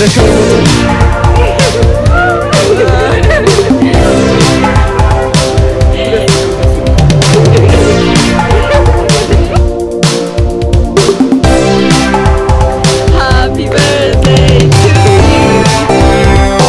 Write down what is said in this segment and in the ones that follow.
Happy birthday to you.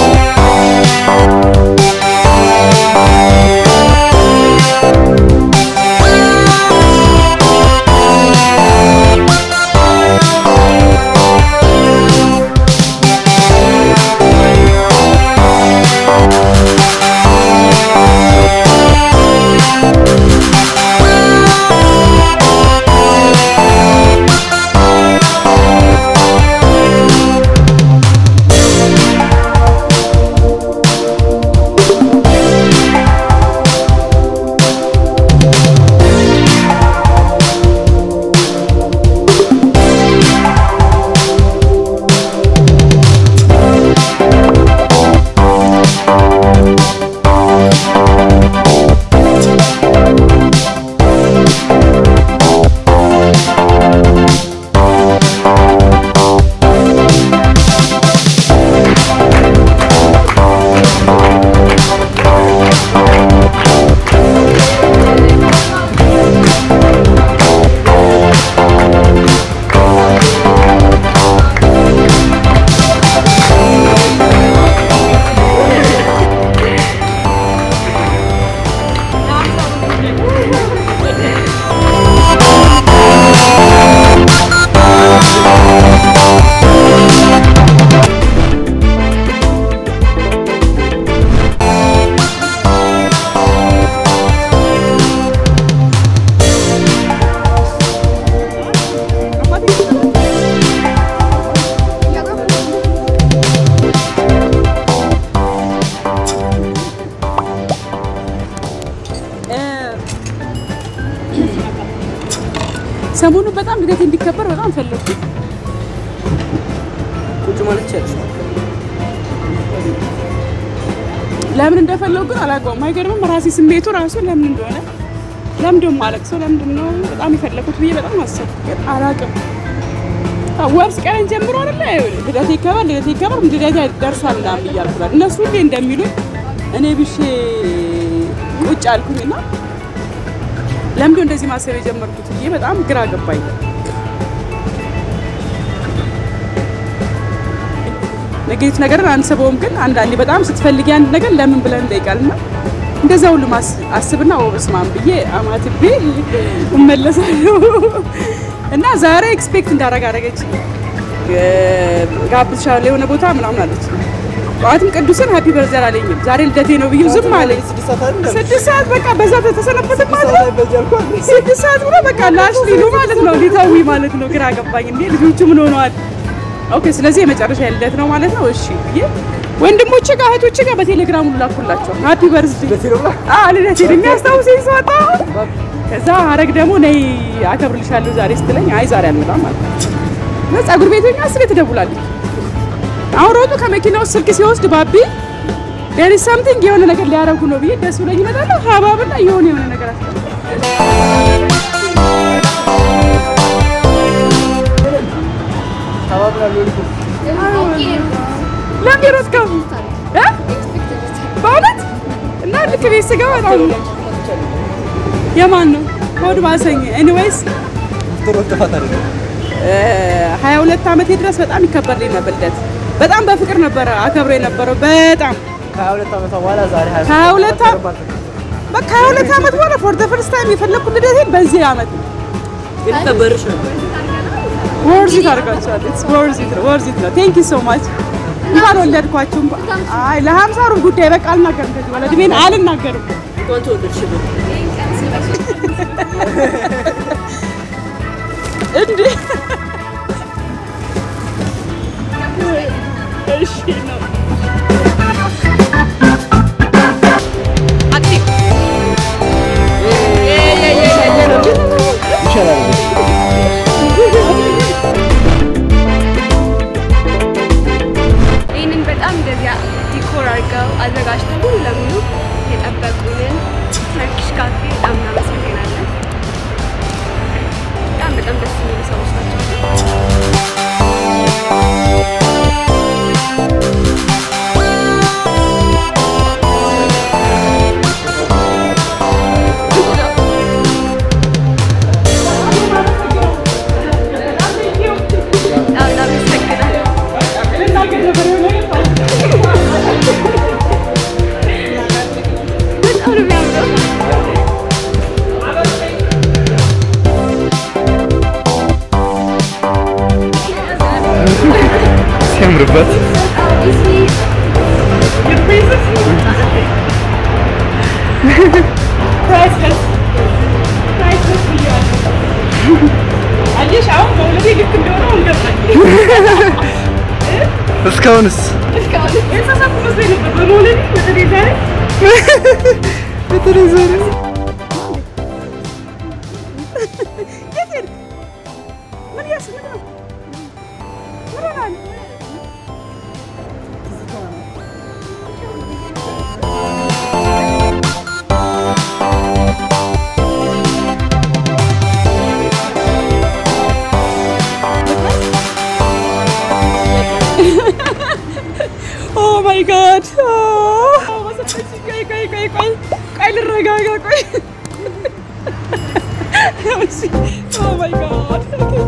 ሰሞኑን በጣም ልደቴ እንዲከበር በጣም ፈለግኩ። ቁጭ ማለት ይቻላል። ለምን እንደፈለጉ ግን አላውቀውም። አይገርምም? ራሴ ስሜቱ ራሱ ለምን እንደሆነ ለምንድን ማለቅሰው ለምንድን ነው በጣም የፈለኩት ብዬ በጣም አሰብኩ፣ ግን አላውቅም። አዎ፣ ወር ሲቀረኝ ጀምሮ አይደለ ልደቴ ይከበር ልደቴ ይከበር ልደቴ ደርሷል ምናምን እያልኩ እላለሁ። እነሱ ሁሌ እንደሚሉኝ እኔ ብሼ ቁጭ አልኩኝና ለምንድን እንደዚህ ማሰብ የጀመርኩት ብዬ በጣም ግራ ገባኝ። ኔጌቲቭ ነገርን አንስበውም፣ ግን አንዳንዴ በጣም ስትፈልጊ አንድ ነገር ለምን ብለን እንጠይቃልና እንደዛ ሁሉ ማስ- አስብና ወበስማም ብዬ አማትቤ እመለሳለሁ እና ዛሬ ኤክስፔክት እንዳረግ አረገች ጋብዝሻለሁ የሆነ ቦታ ምናምን አለች። ጠዋትም ቅዱስን ሀፒ በርዘር አለኝም ዛሬ ልደቴ ነው ብዬ ዝም አለኝ። ስድስት ሰዓት አይደል? ስድስት ሰዓት በቃ በዛ ተሰነበተ ስድስት ሰዓት ላይ በዚህ አልኳት። ስድስት ሰዓት ብሎ በቃ ላሽ ሊሉ ማለት ነው ሊተዊ ማለት ነው። ግራ ገባኝ። እንዴ ልጆቹ ምን ሆነዋል? ኦኬ ስለዚህ የመጨረሻ ልደት ነው ማለት ነው። እሺ ብዬ ወንድሞቼ ጋር እህቶቼ ጋር በቴሌግራም ሁሉ ላኩላቸው ሀፒ በርዝዴ ልደቴ ነው ብላ? አዎ ልደቴን የሚያስታውሰኝ ሰው አጣሁ። ከዛ ሀረግ ደግሞ ነይ አከብርልሻለሁ ዛሬ ስትለኝ አይ ዛሬ አልመጣም ማለት ነው። ፀጉር ቤት ሆኜ አስቤ ትደውላለች። አሁን ሮጡ ከመኪና ውስጥ ስልክ ሲወስድ ባቢ ዴር ኢዝ ሳምቲንግ የሆነ ነገር ሊያደርጉ ነው ብዬ ደስ ብሎኝ እመጣለሁ። ሀባብና የሆነ የሆነ ነገር አስቀምጥ አባብላለሁ እኮ። ለምን የሮጥከው እ? በእውነት እና ልክ ቤት ስገባ በጣም የማን ነው ሆድ ባሰኝ። ኤኒዌይስ ጥሩ ጥፋት አይደለም። ሀያ ሁለት ዓመቴ ድረስ በጣም ይከበርልኝ ነበር ልደት። በጣም በፍቅር ነበረ አከብሮ የነበረው በጣም ከሀያ ሁለት ዓመቷ በኋላ ዛሬ ሀያ ከሀያ ሁለት ዓ- በቃ ሀያ ሁለት ዓመት በኋላ ፎር ዘ ፈርስት ታይም የፈለግኩት ልደቴን በዚህ ዓመት ነው። ግን ከበርሽ ነበር። ወርዚት አድርጋችኋል። ወርዚት ነው ወርዚት ነው። ቴንክ ዩ ሶ ማች እንኳን ወለድኳችሁ። አይ ለሀምሳ ሩብ ጉዳይ በቃ አልናገርም ከዚህ በኋላ እድሜን አልናገርም። እንኳን ተወለድሽልን። እንዴ እሺ ነው ይሻላል። ይህንን በጣም እንደዚያ ዲኮር አድርገው አዘጋጅተው ሙሉ ለሙሉ የጠበቁንን ተርኪሽ ካፌ በጣም እናመሰግናለን። በጣም በጣም ደስ የሚሉ ሰዎች ናቸው። የሚያምርበት ፕራይስለስ ፕራይስለስ ብያለሁ። አየሽ አሁን መውለዴ ልክ እንደሆነ አሁን ገባኝ። እስካሁንስ የተሳሳትኩ መስሎኝ ነበር በመውለዴ በተለይ ዛሬ በተለይ ዛሬ የት ሄድክ? ምን እያስ- ምንድን ነው? ምን ሆነሃል? ኦ ማይ ጋድ ቆይ ቆይ ቆይ ቆይ ቆይ ልረጋጋ ቆይ ኦ ማይ ጋድ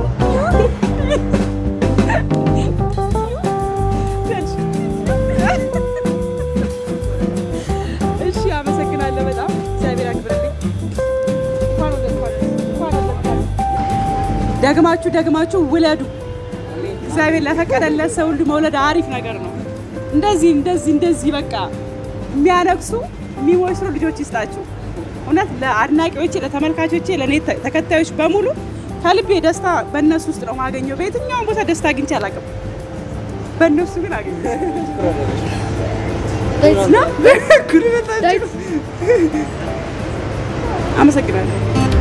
እሺ አመሰግናለሁ በጣም እግዚአብሔር ያክብርልኝ እንኳን ወለድኳችሁ እንኳን ወለድኳችሁ ደግማችሁ ደግማችሁ ውለዱ እግዚአብሔር ለፈቀደለት ሰው ሁሉ መውለድ አሪፍ ነገር ነው። እንደዚህ እንደዚህ እንደዚህ በቃ የሚያነግሱ የሚወስሩ ልጆች ይስጣችሁ። እውነት ለአድናቂዎቼ፣ ለተመልካቾቼ፣ ለእኔ ተ- ተከታዮች በሙሉ ከልቤ ደስታ በእነሱ ውስጥ ነው ማገኘው። በየትኛውም ቦታ ደስታ አግኝቼ አላውቅም። በእነሱ ግን አገኘ ነው። አመሰግናለሁ።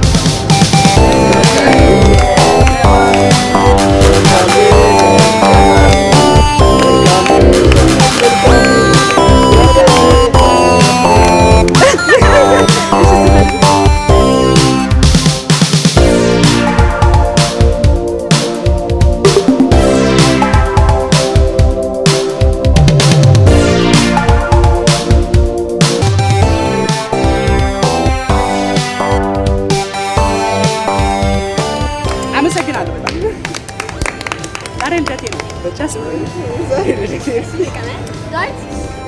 አመሰግናለሁ በጣም ዛሬ ልደቴ ነው። ደስ ብሎኛል። Right?